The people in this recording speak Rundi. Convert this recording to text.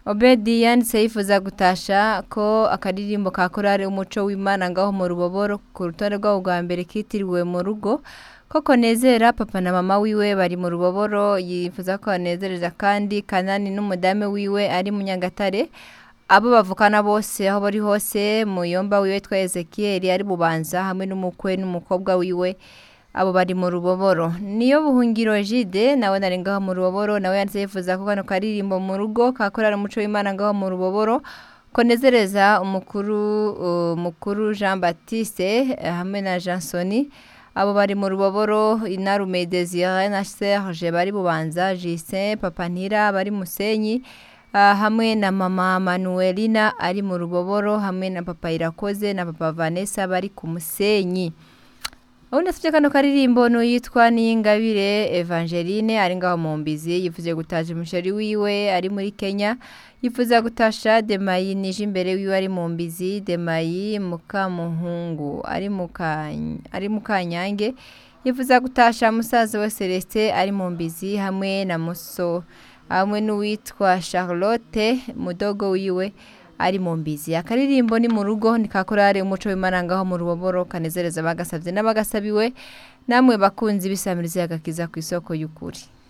obedi yanditse yifuza gutasha ko akaririmbo ka korari umuco w'imana ngaho mu ruboboro ku rutonde rwabo rwa mbere kitiriwe mu rugo ko konezera papa na mama wiwe bari mu ruboboro yifuza ko banezereza kandi kanani n'umudamu wiwe ari mu nyagatare abo bavukana bose aho bari hose muyomba wiwe twa ezekiyeli ari bubanza hamwe n'umukwe n'umukobwa wiwe abo bari mu ruboboro niyo buhungiro jide nawe nari ngaho mu ruboboro nawe yanditse yifuza ko kano karirimbo mu rugo kakorera umuco w'imana ngaho mu ruboboro konezereza umukuru uh, mukuru jean baptiste eh, hamwe na jansoni abo bari mu ruboboro inarume desire na serge bari bubanza justin papa ntira bari musenyi Ah, hamwe na mama manuelina ari mu ruboboro hamwe na papa irakoze na papa vanessa bari ku musenyi ubundi asibye kano karirimbo n'uyitwa niyingabire evangeline ari ngaho mu mbizi yifuze gutaja umusheri wiwe ari muri kenya yifuza gutasha demayi nije imbere wiwe ari mu mbizi demayi mukamuhungu ari mu Kany- ari mu kanyange yifuza gutasha musaza we celestin ari mu mbizi hamwe na muso hamwe n'uwitwa charlotte mudogo wiwe ari mu mbizi akaririmbo ni mu rugo ni ka korari umuco w'imana ngaho mu ruboboro kanezereza bagasabye n'abagasabiwe namwe bakunzi bisamiriza agakiza ku isoko y'ukuri